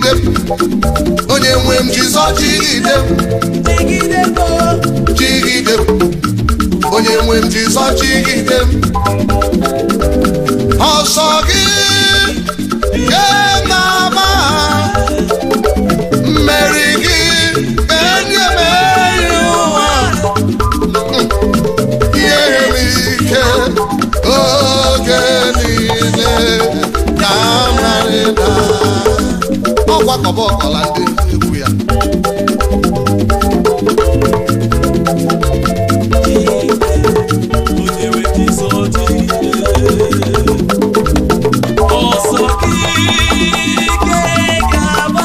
jigide m onye nwe m jizọ jigide m jigide m jigide m onye nwe m jizọ jigide m ọsọ gị ke na-ama mmeri gị enye mmeri ụwa ihe m ike oge niile ka marịda ọgbakọba ọkọla ndị egwu ya onye nwe Jizọ jigide ọsọ gị ke ga-agba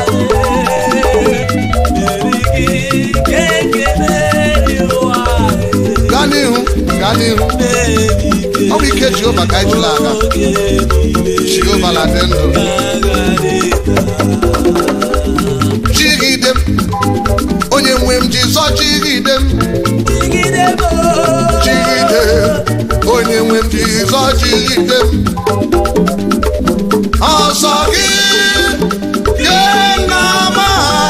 mmeri gị ke ga-emeri ụwa gaa n'ihu gaa n'ihu ọ bụ ike jehova ka anyị jụrụ aga jehova na dị ndụ jigide m onye nwe m jizọ jigide m jigide onye nwe m jizọ jigide m ọsọ gị ke na-ama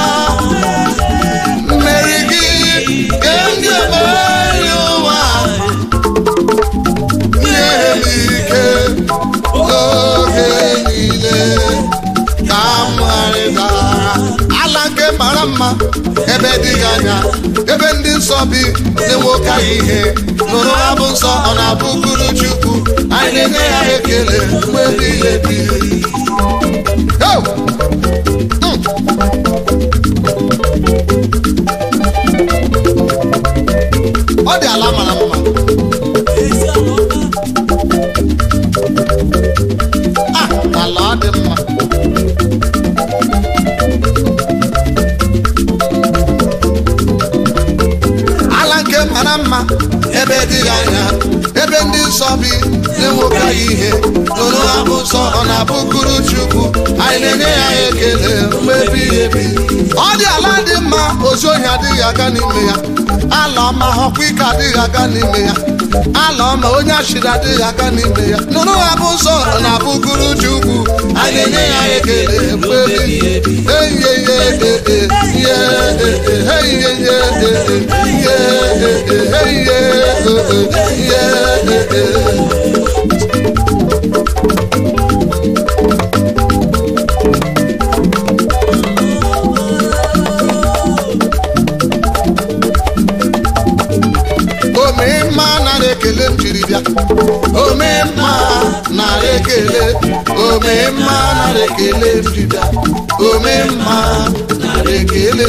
mmeri gị ke ndị emeri ụwa nye m ike oge niile ka m gharịda ala nke mara mma ebe dịghị anya ebe ndị nsọ bi na-enwoke ihe nụrụ abụ nsọ ọ na-abụkuru chukwu anyị na-enye ya ekele mgbe niile bi Yo! Mm. ọ dị ala mara mma Ah, ala ọ dị mma ala nke mara mma ebe dịghị anya ebe ndị nsọ bi na-enwoke ihe nụrụ abụ nsọ ọ na-abụkuru chukwu anyị na-enye ya ekele mgbe ebighị ebi ọ dị ala dị mma ozu ohi adịghị aga n'ime ya ala ọma ọkwa ike adịghị aga n'ime ya ala ọma onye ashịrị adịghị aga n'ime ya nụrụ abụ nsọ ọ na-abụkuru chukwu anyị na-enye ya ekele mgbe ebighị ebi eyeye ihe eyeye omemma nara ekele m jiri bịa omemma nara ekele omemma nara ekele m jiri bịa omemma nara ekele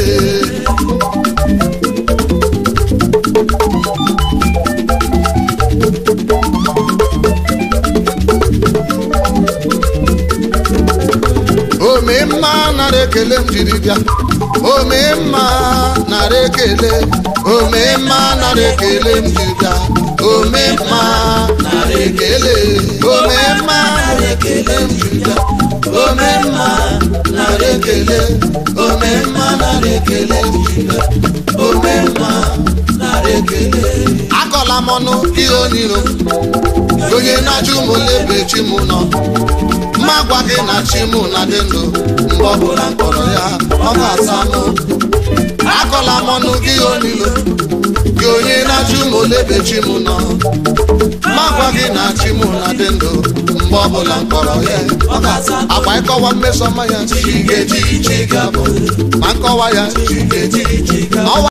omemma nara ekele m jiri bịa omemma nara ekele omemma nara ekele m jiri bịa omemma nara ekele omemma nara ekele m jiri bịa omemma nara ekele omemma nara ekele m jiri bịa omemma nara ekele akọla m ọnụ ihe onyiro onye na-ajụ m ole ebe chi m nọ mma gwa gị na chi m na dị ndụ mgbe ọbụla m kpọrọ ya ọ ga-asa m akọla m ọnụ gị onilo gị onye na-ajụ m ole ebe chi m nọ mma gwa gị na chi m na dị ndụ mgbe ọbụla m kpọrọ ya ọ ga-asa m agba ịkọwa mmesọma ya chi ga-eji chi ga-abụ ma nkọwa ya chi ga-eji chi